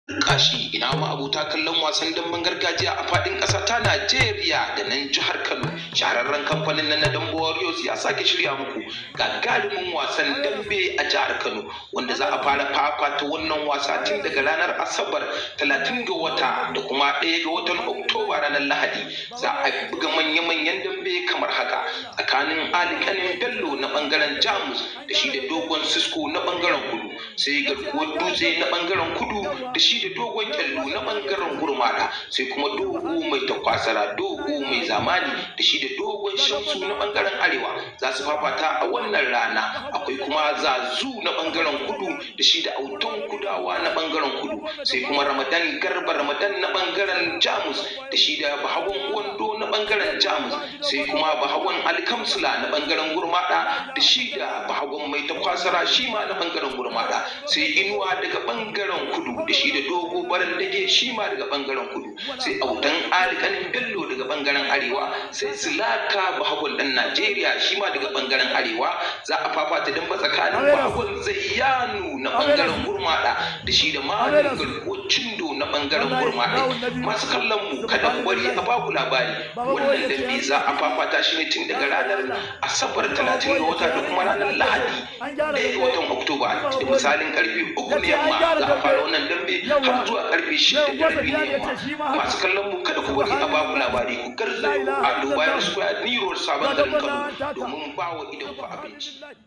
kashi ina ma abota kallon wasan damben gargajiya a fadin ƙasa ta Najeriya da nan jihar Kano shahararren kamfanin na Dambe Warriors ya sake shirya muku gagarumin wasan dambe a jihar Kano wanda za a fara fafata wannan wasa tun daga ranar Asabar 30 ga wata da kuma 1 ga watan Oktoba ranar Lahadi za a buga manya-manyan dambe kamar haka tsakanin Ali Kanin Bello na bangaren Jamus da shi da Dogon Sisko na bangaren Kudu sai garkuwar Dutse na bangaren Kudu da shi da dogon kyallo na bangaren gurmada sai kuma dogo mai takwasara dogo mai zamani da shi da dogon shamsu na bangaren arewa za su fafata a wannan rana akwai kuma zazu na bangaren kudu da shi da auton kudawa na bangaren kudu sai kuma ramadan garba ramadan na bangaren jamus da shi da bahagon wando na bangaren jamus sai kuma bahagon alkamsula na bangaren gurmada da shi da bahagon mai takwasara shi ma na bangaren gurmada sai inuwa daga bangaren kudu da shi da dogo baran dage shi ma daga bangaren kudu sai autan alikanin bello daga bangaren arewa sai silaka bahagon dan najeriya shi ma daga bangaren arewa za a fafata dan ba tsakanin bahagon zayyanu na bangaren gurmada da shi da malin garkuwar cindo na bangaren gurmada masu kallon mu kada ku bari a baku labari wannan dambe za a fafata shi ne tun daga ranar asabar 30 ga wata da kuma ranar lahadi ɗaya ga watan oktoba da misalin karfe uku na yamma za a fara wannan dambe har zuwa karfe shida da rabi na yamma masu kallon mu kada ku bari a baku labari ku garzayo a dubayar square niro sabon garin kano domin ba wa idan ku abinci